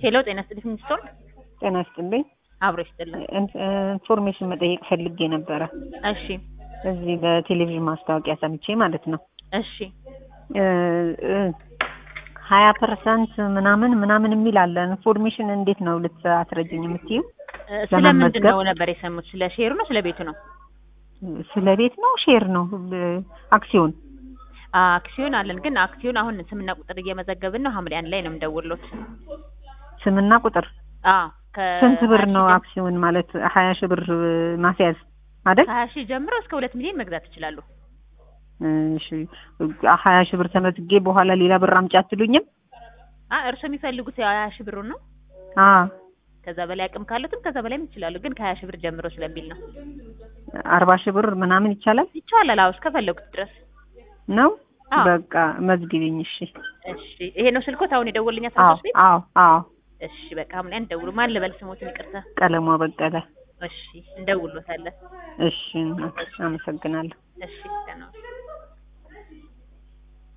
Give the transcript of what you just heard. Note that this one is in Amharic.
ሄሎ ጤና ይስጥልኝ ሚኒስትር ጤና ይስጥልኝ። አብሮ ይስጥልኝ። ኢን- ኢንፎርሜሽን መጠየቅ ፈልጌ ነበረ። እሺ እዚህ በቴሌቪዥን ማስታወቂያ ሰምቼ ማለት ነው እሺ ሀያ ፐርሰንት ምናምን ምናምን የሚል አለ። ኢንፎርሜሽን እንዴት ነው ልታስረጅኝ የምትዩ? እ፣ ስለምንድን ለመመዝገብ? ነው ነበር የሰሙት? ስለ ሼሩ ነው ስለ ቤቱ ነው? ስለ ቤት ነው ሼር ነው አክሲዮን? አክሲዮን አለን፣ ግን አክሲዮን አሁን ስምና ቁጥር እየመዘገብን ነው። ሐምሌ አንድ ላይ ነው የምደውልሎት። ስምና ቁጥር አዎ ከ ስንት ብር ሀያ ሺህ ነው ጀም- አክሲዮን ማለት? ሀያ ሺህ ብር ማስያዝ አይደል? ከሀያ ሺህ ጀምሮ እስከ ሁለት ሚሊዮን መግዛት ይችላሉ። እሺ ሀያ ሺህ ብር ተመዝጌ በኋላ ሌላ ብር አምጪ አትሉኝም? አ እርስዎ የሚፈልጉት ሀያ ሺህ ብሩን ነው። አ ከዛ በላይ አቅም ካሉትም ከዛ በላይም ይችላሉ፣ ግን ከሀያ ሺህ ብር ጀምሮ ስለሚል ነው። አርባ ሺህ ብር ምናምን ይቻላል ይቻላል። አዎ እስከፈለጉት ድረስ። ነው? አዎ በቃ መዝግቢኝ። እሺ እሺ። ይሄ ነው ስልኮት አሁን የደወልኛ አዎ ሰዎች ቤት። አዎ አዎ እሺ በቃ ሐምሌ አንድ ደውሉ። ማን ልበል ስሞትን? ይቅርታ። ቀለሟ በቀለ። እሺ እንደውሎታለን። እሺ አመሰግናለሁ። እሺ ደህና